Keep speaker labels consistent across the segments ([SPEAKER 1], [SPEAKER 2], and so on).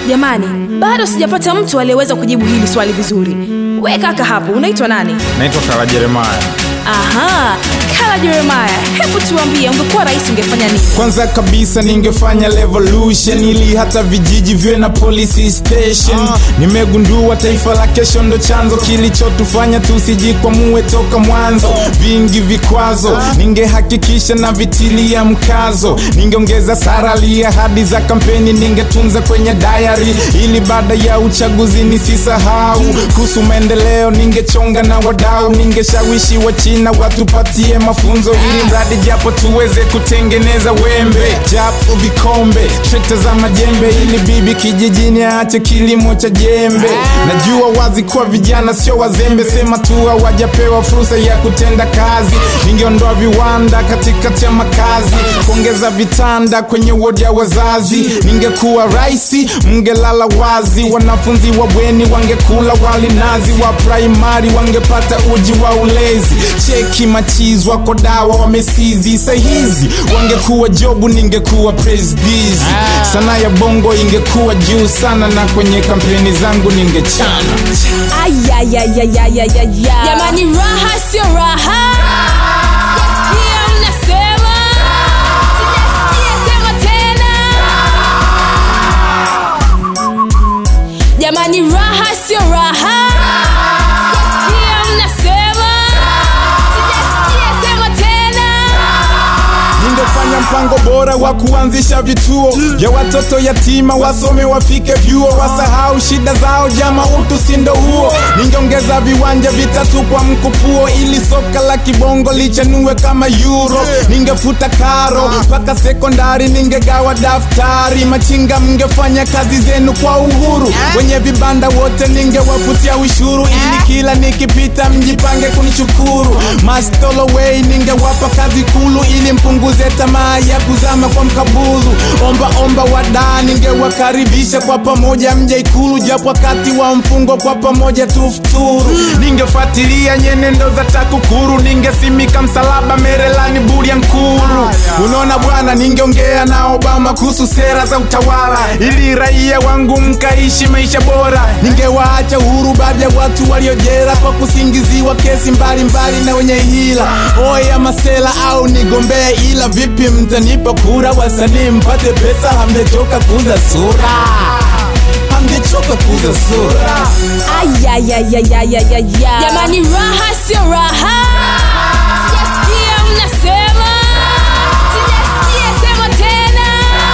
[SPEAKER 1] jamani bado sijapata mtu aliyeweza kujibu hili swali vizuri we kaka hapo unaitwa nani
[SPEAKER 2] naitwa kala jeremaya
[SPEAKER 1] aha kala jeremaya hebu tuambie ungekuwa rais ungefanya nini
[SPEAKER 3] kwanza kabisa ningefanya revolution ili hata vijiji viwe na police station nimegundua taifa la kesho ndo chanzo kilichotufanya tusijikwamue toka mwanzo vingi vikwazo ningehakikisha na vitilia mkazo ningeongeza sarali ahadi za kampeni ningetunza kwenye dayari ili baada ya uchaguzi nisisahau kuhusu maendeleo ningechonga na wadau ningeshawishi wa china watupatie mafunzo ili mradi japo tuweze kutengeneza wembe japo vikombe trekta za majembe ili bibi kijijini aache kilimo cha jembe najua wazi kuwa vijana sio wazembe sema tu hawajapewa fursa ya kutenda kazi ningeondoa viwanda katikati ya makazi kuongeza vitanda kwenye wodi ya wazazi ningekuwa raisi mngelala wazi wanafunzi wa bweni wangekula wali nazi wa praimari wangepata uji wa ulezi cheki machizi wako dawa wamesizi sahizi wangekuwa jobu ningekuwa presbizi sana ya bongo ingekuwa juu sana na kwenye kampeni zangu ningechana
[SPEAKER 1] ayayayayayaya jamani raha sio raha Sijasikia mnasema Sijasikia sema tena jamani raha sio raha Sijasikia mnasema Sijasikia sema tena
[SPEAKER 3] ningefanya mpango bora wa kuanzisha vituo vya watoto yatima wasome wafike vyuo wasahau shida zao jama utu sindo huo ningeongeza viwanja vitatu kwa mkupuo ili soka la kibongo lichanue kama euro ningefuta karo mpaka sekondari ningegawa daftari machinga mngefanya kazi zenu kwa uhuru wenye vibanda wote ningewafutia ushuru ili kila nikipita mjipange kunishukuru mastolowei ningewapa kazi kulu ili mpunguze tamaa ya kuzama kwa mkabulu omba omba wadaa ningewakaribisha kwa pamoja mje ikulu japo wakati wa mfungo kwa pamoja tufuturu ningefuatilia nyenendo za takukuru ningesimika msalaba merelani buria nkulu unaona bwana ningeongea na obama kuhusu sera za utawala ili raia wangu mkaishi maisha bora ningewaacha uhuru baadhi ya watu waliojera kwa kusingiziwa kesi mbalimbali mbali na wenye hila oya masela au nigombee ila vipi mtanipa kura wasanii mpate pesa hamjachoka kuuza sura hamjachoka kuuza sura
[SPEAKER 1] ayayayayayaya jamani raha sio raha sijasikia mnasema sijasikia sema tena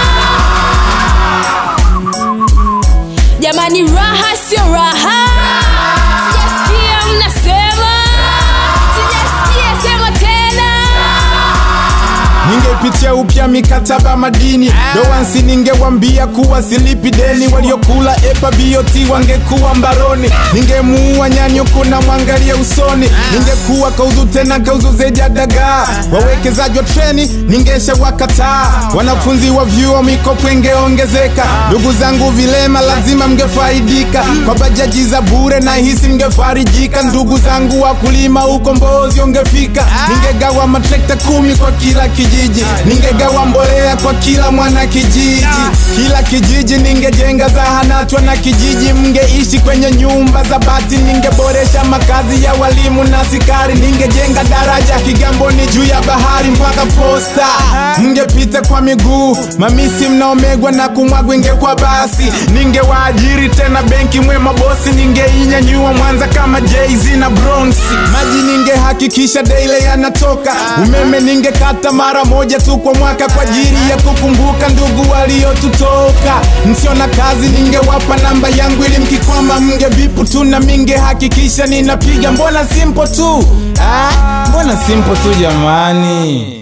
[SPEAKER 1] jamani raha sio raha sijasikia mnasema sijasikia sema tena
[SPEAKER 3] ningepitia upya mikataba madini dowansi ningewambia kuwa silipi deni waliokula epa bioti wangekuwa mbaroni ningemuua nyanyo kuna mwangalia usoni ningekuwa kauzu tena kauzu zeja dagaa wawekezaji wa treni ningesha wakataa wanafunzi wa vyuo mikopo ingeongezeka ndugu zangu vilema lazima mngefaidika kwa bajaji za bure na hisi mngefarijika ndugu zangu wakulima ukombozi ungefika ningegawa matrekta kumi kwa kila kijiji ningegawa mbolea kwa kila mwana kijiji kila kijiji ningejenga zahanatwa na kijiji mngeishi kwenye nyumba za bati ningeboresha makazi ya walimu na sikari ningejenga daraja kigamboni juu ya bahari mpaka posta mngepita kwa miguu mamisi mnaomegwa na kumwagwa ingekwa basi ningewaajiri tena benki mwema bosi ningeinyanyua mwanza kama jz na bronsi maji ningehakikisha daile yanatoka umeme ningekata mara moja tu kwa mwaka kwa ajili ya kukumbuka ndugu waliotutoka msio na kazi ningewapa namba yangu ili mkikwama mngevipu tu na mingehakikisha ninapiga mbona simpo tu ah, mbona simpo tu jamani